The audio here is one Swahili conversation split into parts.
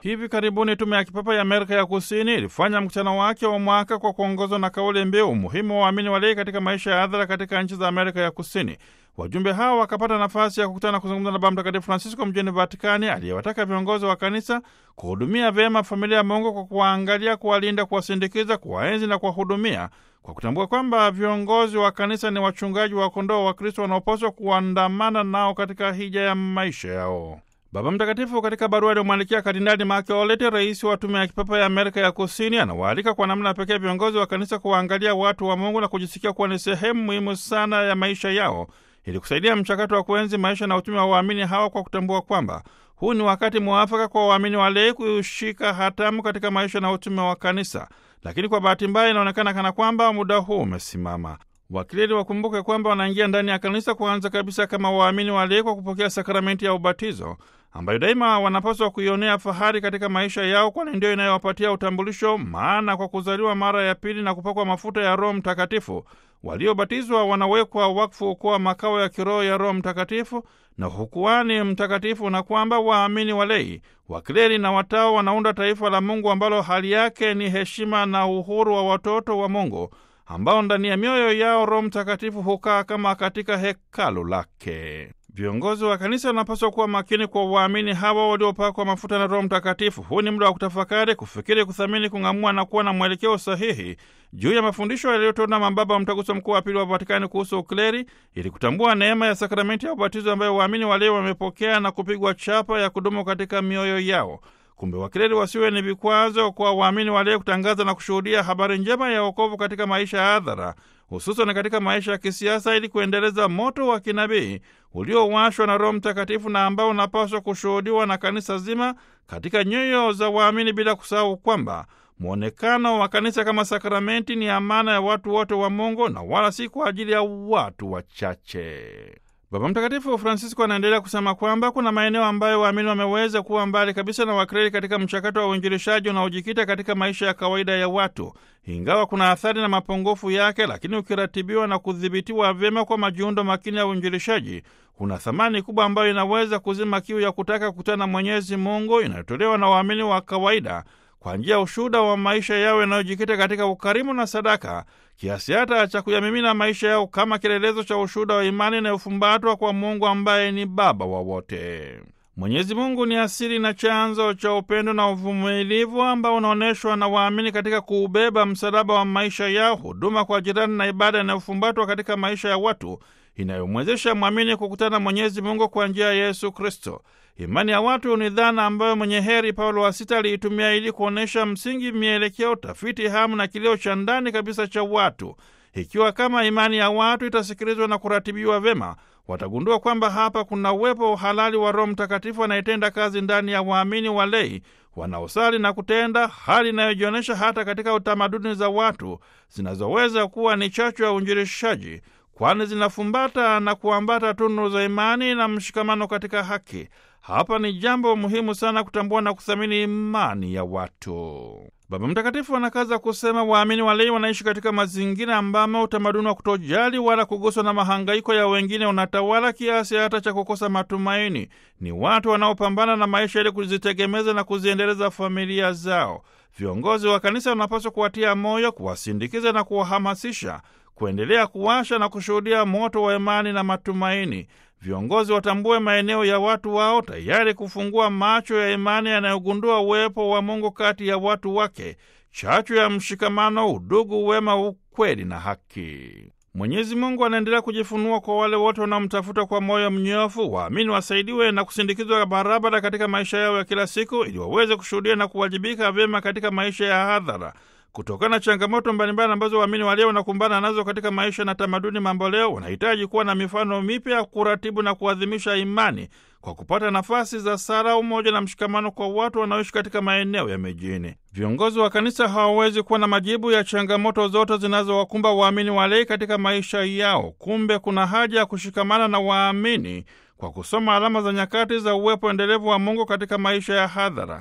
Hivi karibuni tume ya kipapa ya Amerika ya Kusini ilifanya mkutano wake wa mwaka kwa kuongozwa na kauli mbiu umuhimu wa waamini walei katika maisha ya hadhara katika nchi za Amerika ya Kusini. Wajumbe hao wakapata nafasi ya kukutana na kuzungumza na Baba Mtakatifu Francisco mjini Vatikani, aliyewataka viongozi wa kanisa kuhudumia vyema familia ya Mungu kwa kuwaangalia, kuwalinda, kuwasindikiza, kuwaenzi na kuwahudumia, kwa kutambua kwamba viongozi wa kanisa ni wachungaji wa kondoo wa Kristo wanaopaswa kuandamana nao katika hija ya maisha yao. Baba Mtakatifu katika barua aliyomwandikia Kardinali Mark Olete, rais wa tume ya kipapa ya Amerika ya Kusini, anawaalika kwa namna pekee viongozi wa kanisa kuwaangalia watu wa Mungu na kujisikia kuwa ni sehemu muhimu sana ya maisha yao ili kusaidia mchakato wa kuenzi maisha na utume wa waamini hawa kwa kutambua kwamba huu ni wakati mwafaka kwa waamini walei kushika hatamu katika maisha na utume wa kanisa. Lakini kwa bahati mbaya, inaonekana kana kwamba muda huu umesimama. Wakileli wakumbuke kwamba wanaingia ndani ya kanisa kuanza kabisa kama waamini walei kwa kupokea sakramenti ya ubatizo ambayo daima wanapaswa kuionea fahari katika maisha yao, kwani ndio inayowapatia utambulisho. Maana kwa kuzaliwa mara ya pili na kupakwa mafuta ya Roho Mtakatifu, waliobatizwa wanawekwa wakfu kuwa makao ya kiroho ya Roho Mtakatifu na hukuani mtakatifu, na kwamba waamini walei, wakileli na watawa wanaunda taifa la Mungu ambalo hali yake ni heshima na uhuru wa watoto wa Mungu ambao ndani ya mioyo yao Roho Mtakatifu hukaa kama katika hekalu lake. Viongozi wa kanisa wanapaswa kuwa makini kwa waamini hawa waliopakwa mafuta na Roho Mtakatifu. Huu ni muda wa kutafakari, kufikiri, kuthamini, kung'amua na kuwa na mwelekeo sahihi juu ya mafundisho yaliyotolewa na mababa wa Mtaguso Mkuu wa Pili wa Vatikani kuhusu ukleri, ili kutambua neema ya sakramenti ya ubatizo ambayo waamini waleo wamepokea na kupigwa chapa ya kudumu katika mioyo yao. Kumbe wakileli wasiwe ni vikwazo kwa waamini walio kutangaza na kushuhudia habari njema ya wokovu katika maisha ya hadhara, hususan katika maisha ya kisiasa, ili kuendeleza moto wa kinabii uliowashwa na Roho Mtakatifu na ambao unapaswa kushuhudiwa na kanisa zima katika nyoyo za waamini, bila kusahau kwamba mwonekano wa kanisa kama sakramenti ni amana ya watu wote wa Mungu na wala si kwa ajili ya watu wachache. Baba Mtakatifu Francisco anaendelea kusema kwamba kuna maeneo ambayo waamini wameweza kuwa mbali kabisa na wakreli katika mchakato wa uinjilishaji unaojikita katika maisha ya kawaida ya watu. Ingawa kuna athari na mapungufu yake, lakini ukiratibiwa na kudhibitiwa vyema kwa majiundo makini ya uinjilishaji, kuna thamani kubwa ambayo inaweza kuzima kiu ya kutaka kukutana na Mwenyezi Mungu inayotolewa na waamini wa kawaida kwa njia ya ushuhuda wa maisha yao yanayojikita katika ukarimu na sadaka, kiasi hata cha kuyamimina maisha yao kama kielelezo cha ushuhuda wa imani inayofumbatwa kwa Mungu ambaye ni Baba wa wote. Mwenyezi Mungu ni asili na chanzo cha upendo na uvumilivu ambao unaonyeshwa na waamini katika kuubeba msalaba wa maisha yao, huduma kwa jirani na ibada inayofumbatwa katika maisha ya watu inayomwezesha mwamini kukutana na Mwenyezi Mungu kwa njia ya Yesu Kristo. Imani ya watu ni dhana ambayo mwenye heri Paulo wa Sita aliitumia ili kuonyesha msingi, mielekeo, tafiti, hamu na kilio cha ndani kabisa cha watu. Ikiwa kama imani ya watu itasikilizwa na kuratibiwa vyema, watagundua kwamba hapa kuna uwepo halali wa Roho Mtakatifu anayetenda kazi ndani ya waamini walei wanaosali na kutenda, hali inayojionyesha hata katika tamaduni za watu zinazoweza kuwa ni chachu ya uinjilishaji, kwani zinafumbata na kuambata tunu za imani na mshikamano katika haki. Hapa ni jambo muhimu sana kutambua na kuthamini imani ya watu. Baba Mtakatifu anakaza kusema waamini walei wanaishi katika mazingira ambamo utamaduni wa kutojali wala kuguswa na mahangaiko ya wengine unatawala kiasi hata cha kukosa matumaini. Ni watu wanaopambana na maisha ili kuzitegemeza na kuziendeleza familia zao. Viongozi wa kanisa wanapaswa kuwatia moyo, kuwasindikiza na kuwahamasisha kuendelea kuwasha na kushuhudia moto wa imani na matumaini. Viongozi watambue maeneo ya watu wao, tayari kufungua macho ya imani yanayogundua uwepo wa Mungu kati ya watu wake, chachu ya mshikamano, udugu, wema, ukweli na haki. Mwenyezi Mungu anaendelea kujifunua kwa wale wote wanaomtafuta kwa moyo mnyofu. Waamini wasaidiwe na kusindikizwa barabara katika maisha yao ya kila siku, ili waweze kushuhudia na kuwajibika vyema katika maisha ya hadhara kutokana na changamoto mbalimbali ambazo waamini waleo wanakumbana nazo katika maisha na tamaduni mamboleo, wanahitaji kuwa na mifano mipya ya kuratibu na kuadhimisha imani kwa kupata nafasi za sala, umoja na mshikamano kwa watu wanaoishi katika maeneo ya mijini. Viongozi wa kanisa hawawezi kuwa na majibu ya changamoto zote zinazowakumba waamini walei katika maisha yao. Kumbe kuna haja ya kushikamana na waamini kwa kusoma alama za nyakati za uwepo endelevu wa Mungu katika maisha ya hadhara.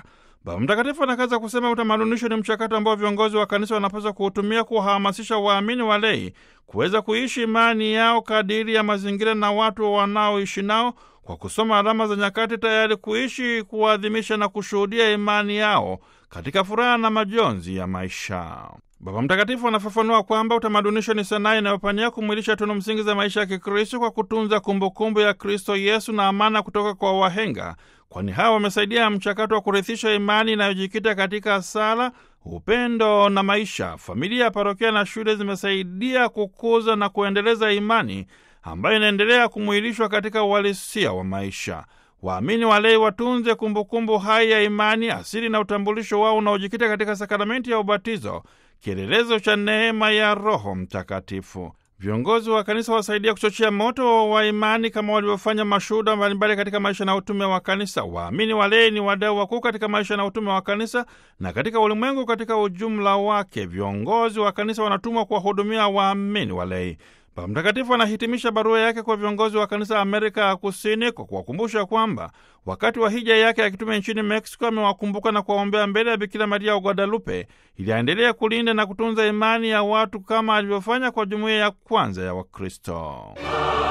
Baba Mtakatifu anakaza kusema utamadunisho ni mchakato ambao viongozi wa kanisa wanapaswa kuutumia kuwahamasisha waamini walei kuweza kuishi imani yao kadiri ya mazingira na watu wanaoishi nao kwa kusoma alama za nyakati, tayari kuishi, kuadhimisha na kushuhudia imani yao katika furaha na majonzi ya maisha. Baba Mtakatifu anafafanua kwamba utamadunisho ni sanaa inayopania kumwilisha tunu msingi za maisha ya Kikristo kwa kutunza kumbukumbu ya Kristo Yesu na amana kutoka kwa wahenga, kwani hawa wamesaidia mchakato wa kurithisha imani inayojikita katika sala, upendo na maisha. Familia ya parokia na shule zimesaidia kukuza na kuendeleza imani ambayo inaendelea kumwilishwa katika uhalisia wa maisha. Waamini walei watunze kumbukumbu hai ya imani, asili na utambulisho wao unaojikita katika sakramenti ya ubatizo, kielelezo cha neema ya Roho Mtakatifu. Viongozi wa kanisa wasaidia kuchochea moto wa imani kama walivyofanya mashuhuda mbalimbali katika maisha na utume wa kanisa. Waamini walei ni wadau wakuu katika maisha na utume wa kanisa na katika ulimwengu katika ujumla wake. Viongozi wa kanisa wanatumwa kuwahudumia waamini walei. Baba Mtakatifu anahitimisha barua yake kwa viongozi wa kanisa Amerika ya Kusini kwa kuwakumbusha kwamba wakati wa hija yake ya kitume nchini Meksiko amewakumbuka na kuwaombea mbele ya Bikira Maria wa Guadalupe ili aendelee kulinda na kutunza imani ya watu kama alivyofanya kwa jumuiya ya kwanza ya Wakristo.